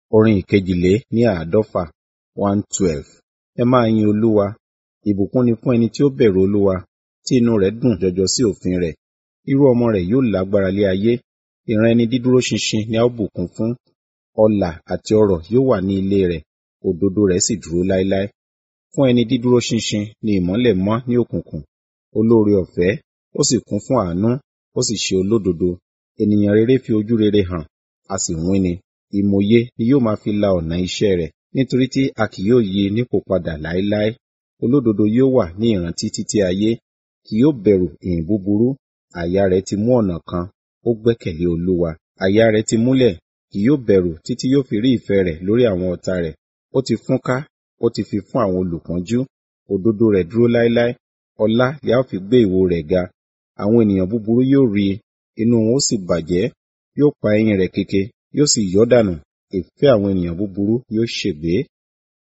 Orin ìkejìlé ní àádọ́fà one twelve. Ẹ máa yin Olúwa. Ìbùkún ni fún ẹni tí ó bẹ̀rù Olúwa, tí inú rẹ̀ dùn jọjọ sí òfin rẹ̀. Irú ọmọ rẹ̀ yóò lágbára lé ayé. Ìran ẹni dídúró ṣinṣin ni a ó bùkún fún. Ọlà àti ọrọ̀ yóò wà ní ilé rẹ̀, òdodo rẹ̀ sì dúró láéláé. Fún ẹni dídúró ṣinṣin ni ìmọ́lẹ̀ mọ́ ní òkùnkùn. Olóore ọ̀fẹ́, ó sì kún fún àánú, ó sì ṣe olódodo. Ènìyàn rere fi ojú rere hàn, a sì wín-ni. Ìmòye ni yóò máa fi la ọ̀nà iṣẹ́ rẹ̀, nítorí tí a kì yóò yí i nípò padà láéláé. Olódodo yóò wà ní ìrántí títí ayé, kì yóò bẹ̀rù ìyìn búburú. Àyà rẹ̀ ti mú ọ̀nà kan, ó gbẹ́kẹ̀lé Olúwa. Àyà rẹ̀ ti múlẹ̀, kì yóò bẹ̀rù títí yóò fi rí ìfẹ́ rẹ̀ lórí àwọn ọ̀tá rẹ̀. Ó ti fúnká, ó ti fi fún àwọn olùpọ́njú. Òdodo rẹ̀ dúró láéláé. Ọlá ni a ó fi gbé ìwo rẹ̀ ga. Àwọn ènìyàn búburú yóò rí i, inú wọn ó sì bàjẹ́. Yóò pa eyín rẹ̀ keke, yóò sì yọ́ dànù. Ìfẹ́ àwọn ènìyàn búburú yóò ṣègbé.